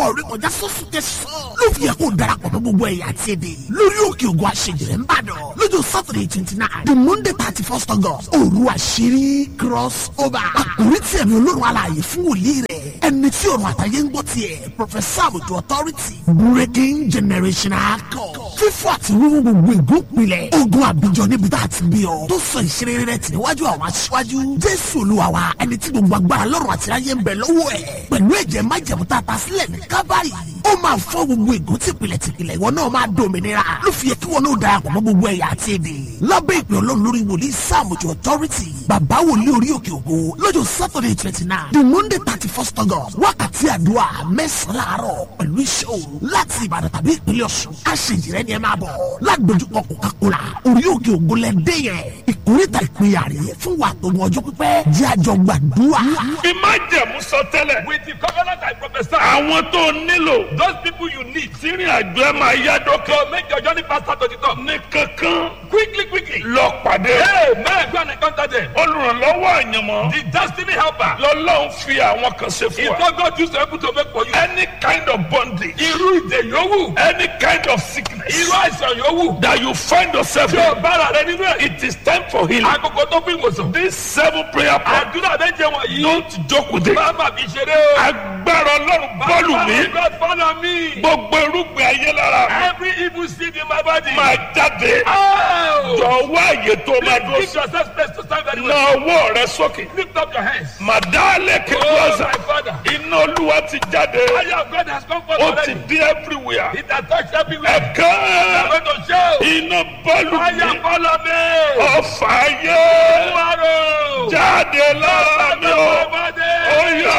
orí kọjá sọ́sùn tẹ̀sán ló fi yẹ kó darapọ̀ mọ́ gbogbo ẹ̀yà àti èdè lórí òkè ògùn àṣejìrẹ́ ń bàdàn lọ́jọ́ saturday twenty nine the monday thirty first august òru àṣírí cross over àkórí tí ẹ̀mí olórun alààyè fún wòlíì rẹ̀ ẹni tí òrùn àtàyè ń gbọ́ tiẹ̀ professor àbùtù authority breaking generational code fífọ́ àti wíwú gbogbo ìgbópinlẹ̀ ogun àbíjọ níbi tá a ti bí ọ tó sọ ìṣeré rẹ̀ tì níwájú àwọn aṣíwájú jésù olúwa wa ẹni tí gbogbo agbára lọ́rùn àti ayé ń bẹ lọ́wọ́ ẹ̀ pẹ̀lú ẹ̀jẹ̀ májẹ̀mú tá a ta sílẹ̀ ní kábàárì ó máa fọ́ gbogbo ìgò tìpìlẹ̀ tìpìlẹ̀ ìwọ náà máa dòmìnira ló fi yẹ kí wọn náà darapọ̀ mọ́ gbogbo ẹ̀yà àti èdè lábẹ́ ìpè ọlọ́run lórí wòlíì sáàmùjọ authority bàbá wòlíì orí òkè ògo lọ́jọ́ saturday twenty nine the monday thirty first august wákàtí àdúrà mẹ́sàn-án láàárọ̀ pẹ̀lú iṣẹ́ òru láti ìbàdàn tàbí ìpínlẹ̀ ọ̀ṣun aṣèjìrẹ́ ni ẹ máa bọ̀ lágbèjúkọ coca-cola orí òkè ògo lẹ́dẹ́ yẹn ìkórìtà ìpínyà rẹ̀ fún wa tó wọn ọjọ́ pípẹ́ jẹ́ àjọ gbàdúrà. bí má jẹ̀mú sọ tẹ́lẹ̀. With the covenant I prophesy, àwọn tó nílò. those people you need tírin àjọ ẹ máa yá dókè. to make your journey faster to the top. ní kankan Quickly, quickly. lọ pàdé. Hey, man, go and encounter them. olùrànlọ́wọ́ àyànmọ́. The destiny helper lọ́lọ́run fi àwọn kan ṣe is fún wa. what God used to able to make for you. any kind of bondage. Irú ìdè yòówù. any kind of sickness. Irú àìsàn yòówù. that you find yourself Tí o in. bára rẹ nínú ẹ̀. it is time for healing. Àkókò tó fún ìwòsàn. this seven prayer point. Àdúrà méje wọ̀nyí. don't joke with it. Bàbá mi ṣeré o. agbára ọlọ́run bọ́ọ̀lù mi. God follow me. gbogbo irúgbìn ayé lára mi. Every evil seed in my body. máa jáde. Oh! jọ̀wọ́ àyè tó máa dúró Give sí. yourself space to stand very na well. ọwọ́ rẹ sókè. Lift up your hands. màdálẹ̀ Oh, kẹ́kọ̀ọ́sà. my father. iná olúwa ti jáde. Fire of God has come forth ó ti already. dé everywhere. It has touched everywhere. ẹ̀ka I'm going to show. iná bọ́ọ̀lù Fire mi. follow me. ọ̀fà ayé Tomorrow. jáde lára mi o. ó Body. yà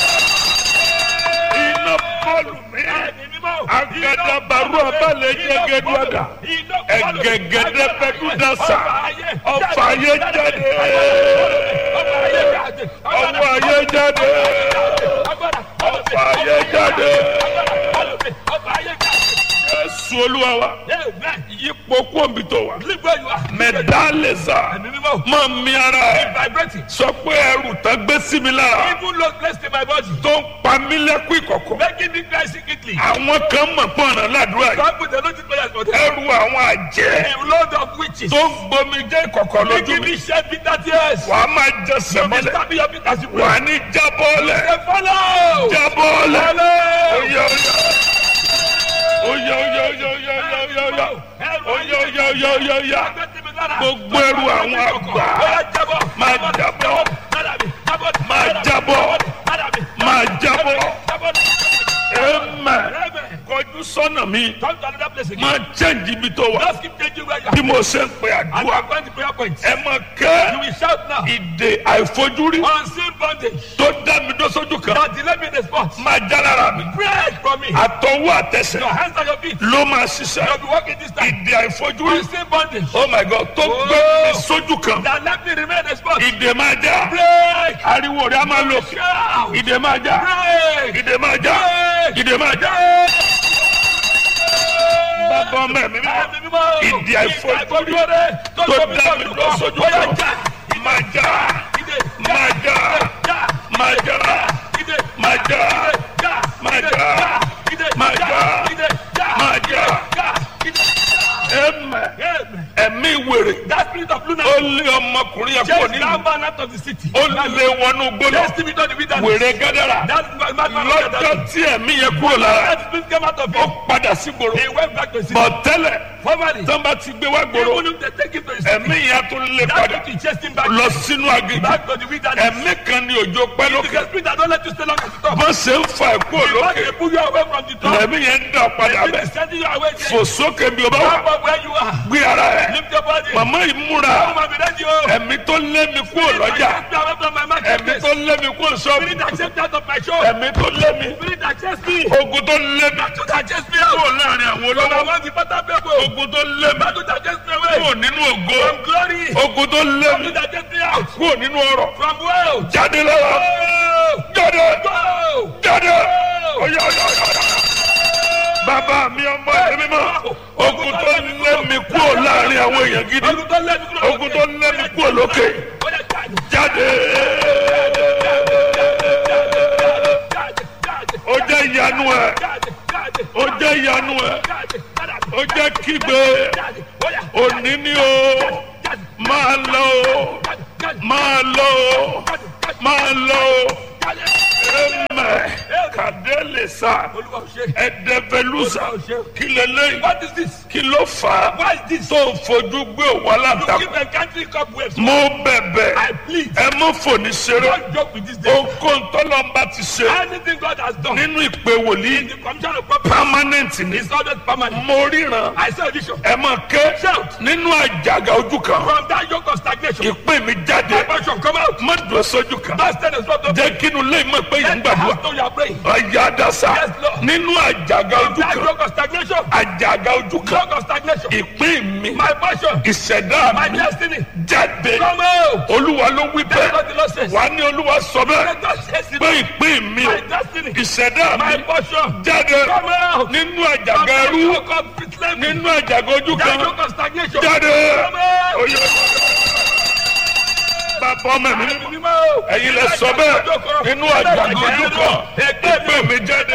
iná bọ́ọ̀lù mi. agadabaru abalẹ̀ jẹgẹdúadà. ẹgẹgẹdẹ bẹdúdàsà. ọ̀fà ayé jáde. ọ̀fà ayé jáde. ọ̀fà ayé jáde. Jésù olúwa wa. yípo kóńbi tó wa. mẹ̀dálẹ̀sà. máa mi ara ẹ̀. Vibrating. sọ pé ẹrù tán gbé sí mi lára. Even low placed in my body. tó ń pa mí lẹ́kún ìkọ̀kọ̀. Making me cry secretly. àwọn kan mọ̀ pọ̀nà ládùúrà yìí. Some people don't prayers for them. ẹrù àwọn àjẹ́. A load of witches. tó ń gbomi jẹ́ ìkọ̀kọ̀ lójú Making mi. me shed bitter tears. wàá máa jẹ You be sẹ̀mọ́lẹ̀. stabbing your feet as you pray. wàá ní jábọ́ọ̀lẹ̀. Say, Follow. jábọ́ọ̀lẹ̀. Follow. oyè oyè. oyè oyè oyè oyè oyè oyè oyè. oyè oyè oyè oyè oyè. Gbogbo ẹrù àwọn àgbà máa jábọ́. Máa jábọ́. Máa jábọ́. Amen. Kọjú sọ́nà mi. Come to another place again. Máa chẹ́ǹjì ibi tó wà. Just keep changing where you Bí are. mo ṣe ń pe And you àdúrà. are going to prayer points. Ẹ máa You kẹ́ will shout now. ìdè àìfojúrí Unseen bondage. tó dá mi dó sójú kan. That delay me in the spot. Máa já lára mi. Break from me. Àtọwọ́ àtẹsẹ̀ Your hands and your feet. ló máa ṣiṣẹ́. You'll be walking this time. Ìdè àìfojúrí. Unseen bondage. Oh my God tó gbé mi sójú kan. That let me remain in the spot. Ìdè máa já. Break. Ariwo rẹ̀ á máa lò. Shout. Ìdè máa já. Break. Ìdè máa já. Break. Ìdè máa já. Break. Bàbá ọmọ ẹ̀mí mímọ́. Ẹ̀mí mímọ́. Ìdí àìfojúrí àìfojúrí rẹ̀ tó dá mi lọ sójú Bóyá kan. já. Máa já. Ìdè. Máa já. Já. Máa já. Ìdè. Máa já. Já. Máa Ìdè. já. Ìdè. Máa já. Ìdè. Já. Máa já. Já. Ìdè. Ẹ̀mẹ̀. Amen. Ẹ̀mí wèrè. That spirit of Ó lunacy. lé ọmọkùnrin yẹn kúrò Chase nínú. that man out of the city. Ó lé wọnú gbólọ. Chase him into the wilderness. Wèrè gádàrà. That man man man Lọ́jọ́ tí ẹ̀mí yẹn kúrò lára. That spirit came out of Ó him. padà sí gbòòrò. He went back to his city. Bọ̀ tẹ́lẹ̀ Formerly. tán bá ti gbé wá gbòòrò. Even if they take him to his city. Ẹ̀mí yẹn tún lé That padà. spirit chased him back. Lọ sínú aginjù. Back to the wilderness. Ẹ̀mí kan ní òjò pẹ́ It is lókè. a spirit that don't let you stay long at the top. Bó ṣe ń fa ẹ̀kú Once òlókè. they pull you away from the top. Ẹ̀mí yẹn ń dà padà It bẹ̀. is sending you away Fò there. sókè bí o bá Come wà. up where you are. Gbé ara ẹ̀. Lift your body. Màmá yìí múra. Come and be ready, oh. Ẹ̀mí tó lé mi kúrò lọ́jà. Spirit that chased me away from my Ẹ̀mí marketplace. tó lé mi kúrò sọ́ọ̀bù. Spirit that chased me out of my shop. Ẹ̀mí tó lé mi. Spirit that chased me. Ogun tó lé mi. Battle that chased me out. Kúrò láàrin àwọn From olówó. among the better people. Ogun tó lé mi. Battle that chased me away. Kúrò nínú ògo. From glory. Ogun tó lé mi. Battle that chased me out. Kúrò nínú ọrọ̀. From wealth. Jáde lára. Go. Jáde. Go. Jáde. Go. Ọ̀yá ọ̀yá ọ̀yá. Bàbá mi ọmọ ẹ̀mí mímọ́. Ogun tó lé mi kúrò láàrin àwọn èèyàn gidi. Ogun tó lé mi kúrò Ogun tó lé mi kúrò lókè. Ó yá, jáde. Jáde. Jáde. Jáde. ó jẹ́ ìyanu ẹ̀ jáde jáde ó jẹ́ ìyanu ẹ̀ jáde lára mi ó jẹ́ kígbe jáde bóyá òní ni o jáde máa lọ o jáde jáde máa lọ o jáde jáde máa lọ o jáde. ẹmẹ kàdélé sa olúwa ò ṣe. ẹdẹfẹlúsà kí lélẹyìn what is this. kí ló fà á why is this. tó ń fojú gbé òwò you aláǹtakùn keep encountering cobwebs. mo bẹ̀bẹ̀ I plead. ẹ mú fòní ṣeré don't joke with this day. ohunkóhun tọ́lọ́mbà ti ṣe anything God has done. nínú ìpè wòlíì the commission of purpose permanent ni is always permanent. mo ríran I say vision. ẹ máa ké Shout. nínú àjàgà ojú kan from that yoke of stagnation. ìpè mi jáde my passion come out. má dùn sójú kan that stand is not the jẹ́ kínú lẹ́yìn mọ̀ pé yìí ń Let the gbàdúrà house know you are praying. ọ̀yà dàsà Yes, Lord. nínú àjàgà from ojú that kan yoke of stagnation. àjàgà ojú kan yoke of stagnation. ìpín mi my passion. ìṣẹ̀dá my mi destiny. jáde come out. olúwa ló wí that's bẹ́ẹ̀ what the Lord says. wà á ní olúwa sọ bẹ́ẹ̀ let God says it. pé ìpín mi my destiny. ìṣẹ̀dá mi my portion. jáde come out. nínú from àjàgà that ẹrú yoke of slavery. nínú àjàgà ojú that kan yoke of stagnation. jáde come out. oyè bàbá ọmọ mi Ẹ̀mí mímọ́. ẹ̀yin lẹ sọ bẹ́ẹ̀ nínú àjàgà ojú kan ìpín mi jáde.